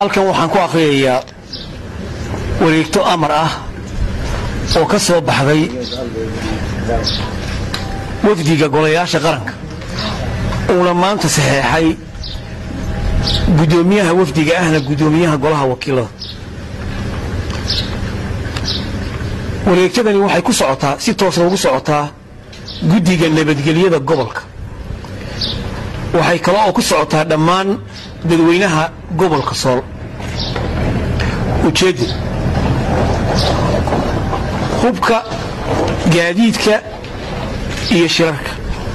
halkan waxaan ku akhriyayaa wareegto amar ah oo ka soo baxday wafdiga golayaasha qaranka uuna maanta saxeexay guddoomiyaha wafdiga ahna guddoomiyaha golaha wakiilada wareegtadani waxay ku socotaa si toosa ugu socotaa guddiga nabadgelyada gobolka waxay kale oo ku socotaa dhammaan dadweynaha gobolka sool ujeedda hubka gaadiidka iyo shirarka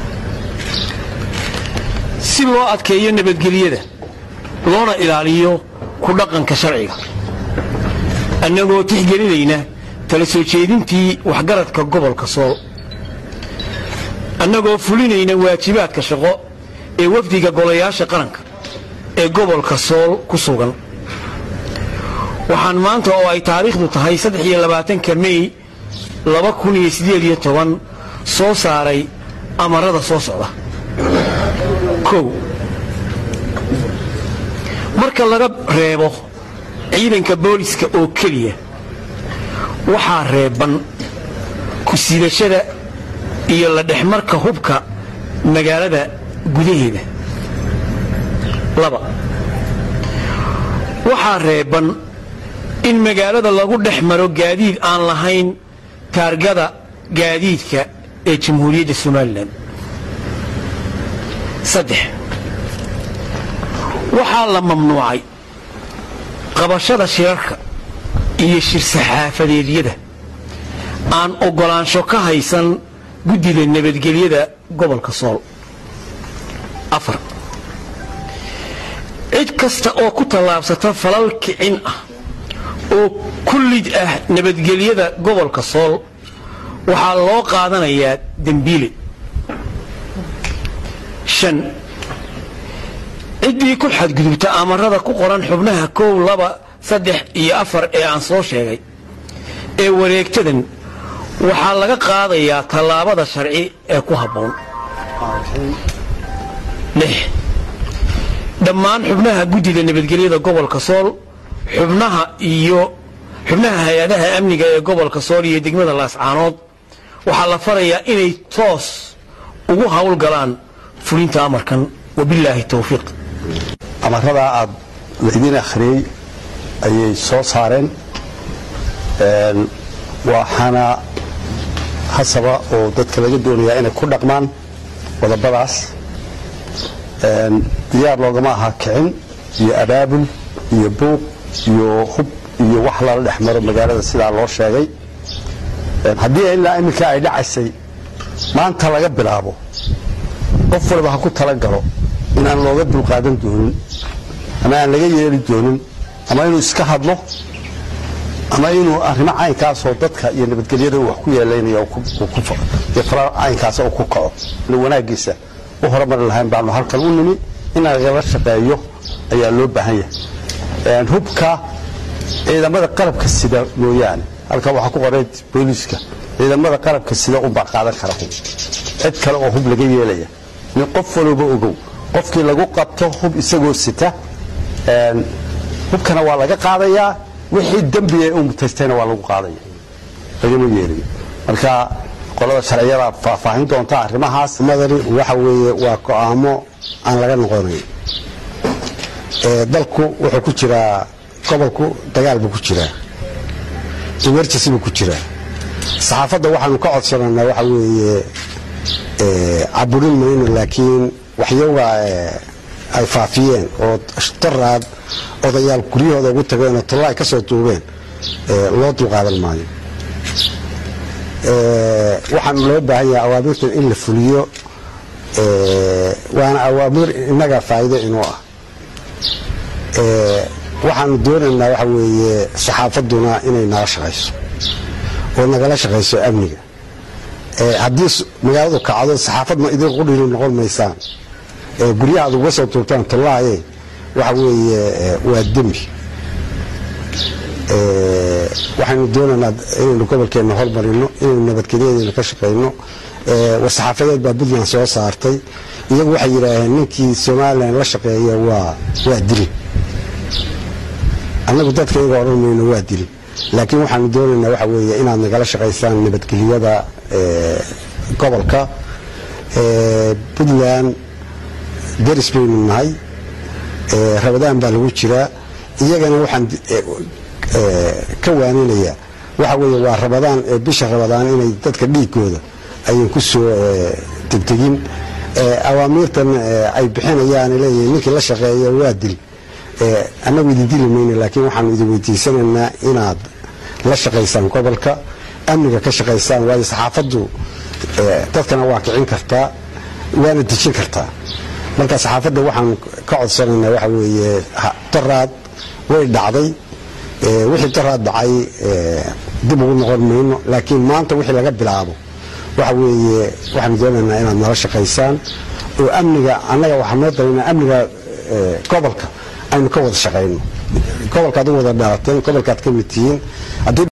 si loo adkeeyo nabadgelyada loona ilaaliyo ku dhaqanka sharciga annagoo tixgelinayna tala soo jeedintii waxgaradka gobolka sool annagoo fulinayna waajibaadka shaqo ee wafdiga golayaasha qaranka ee gobolka sool ku sugan waxaan maanta oo ay taariikhdu tahay ka mey soo saaray amarada soo socda kow marka laga reebo ciidanka booliska oo keliya waxaa reeban ku siidashada iyo la dhexmarka hubka magaalada gudaheeda laba waxaa reeban in magaalada lagu dhex maro gaadiid aan lahayn taargada gaadiidka ee jamhuuriyadda somalilan saddex waxaa la mamnuucay qabashada shirarka iyo shir saxaafadeedyada aan oggolaansho ka haysan guddida nabadgelyada gobolka sool afar cid kasta oo ku tallaabsata falal kicin ah oo ku lid ah nabadgelyada gobolka sool waxaa loo qaadanayaa dembiile shan ciddii ku xadgudubta amarada ku qoran xubnaha kow laba saddex iyo afar ee aan soo sheegay ee wareegtadan waxaa laga qaadayaa tallaabada sharci ee ku habboon lix dhammaan xubnaha guddida nabadgelyada gobolka sool xubnaha iyo xubnaha hay-adaha amniga ee gobolka sool iyo degmada laascaanood waxaa la farayaa inay toos ugu howlgalaan fulinta amarkan wabilaahi towfiiq amaradaa aad laydin akhriyey ayay soo saareen waxaana hasaba oo dadka laga doonayaa inay ku dhaqmaan qodobadaas diyaar loogama aha kicin iyo abaabul iyo buuq iyo hub iyo wax lala dhex maro magaalada sidaa loo sheegay haddii ilaa iminka ay dhacaysay maanta laga bilaabo qof walba ha ku talagalo inaan looga dulqaadan doonin ama aan laga yeeli doonin ama inuu iska hadlo ama inuu arrimo caynkaasoo dadka iyo nabadgelyada wax ku yeelaynaya caynkaas uu ku kaco wanaaggiisa u horumari lahayn baanu halkan u nimi in lagala shaqeeyo ayaa loo baahan yahay hubka ciidamada qalabka sida mooyaane halkan waxaa ku qoray booliiska ciidamada qalabka sida unbaa qaadan kara hub cid kale oo hub laga yeelaya nin qof walooba ogow qofkii lagu qabto hub isagoo sita hubkana waa laga qaadayaa wixii dembiga u mutaystayna waa lagu qaadaya lagama yeelayo marka qolada sharciyada faahfaahin doonta arrimahaas madani waxa weeye waa go'aamo aan laga noqonayn dalku wuxuu ku jiraa gobolku dagaal buu ku jiraa emergency buu ku jiraa saxaafadda waxaanu ka codsananaa waxa weeye caburin mayno laakiin waxyaga ay faafiyeen oo daraad odayaal guryahooda ugu tageenoo talla ay ka soo duubeen loo dulqaadan maayo waxaana loo baahan yahay awaamirtan in la fuliyo waana awaamir innaga faa'iido inuu ah waxaanu doonaynaa waxa weeye saxaafadduna inay nala shaqayso oo nagala shaqayso amniga haddii magaaladu kacdo saxaafad ma idin qudhili noqon maysaan guryaha ad uga soo tuurtaan tallaaye waxa weeye waa dembi waxaynu doonaynaa inaynu gobolkeenna hormarino inaynu nabadgelyadeena ka shaqayno war-saxaafadeed baa puntland soo saartay iyagu waxay yidhaaheen ninkii somalilan la shaqeeya waa waa dili annagu dadka iyaga odhan mayno waa dil laakiin waxaanu doonaynaa waxa weeye inaad nagala shaqaysaan nabadgelyada gobolka puntland deris baynu nahay rabadaan baa lagu jiraa iyagana waxaan ka waaninayaa waxa weeye waa rabadaan bisha rabadaan inay dadka dhiigooda ayan ku soo degdegin awaamiirtan ay bixinayaan leeyihin ninkii la shaqeeya waa dil annagu idin dili mayno laakiin waxaanu idin weydiisanaynaa inaad la shaqaysaan gobolka amniga ka shaqaysaan waayo saxaafaddu dadkana waa kicin kartaa waana dejin kartaa marka saxaafadda waxaan ka codsanaynaa waxa weeye daraad way dhacday wixii daraad dhacay dib ugu noqon mayno laakiin maanta wixii laga bilaabo waxa weeye waxaanu doonaynaa inaad nala shaqaysaan oo amniga annaga waxaa noo dareynaa amniga gobolka aynu ka wada shaqayno gobolkaad u wada dhalateen gobolkaad ka mid tihiin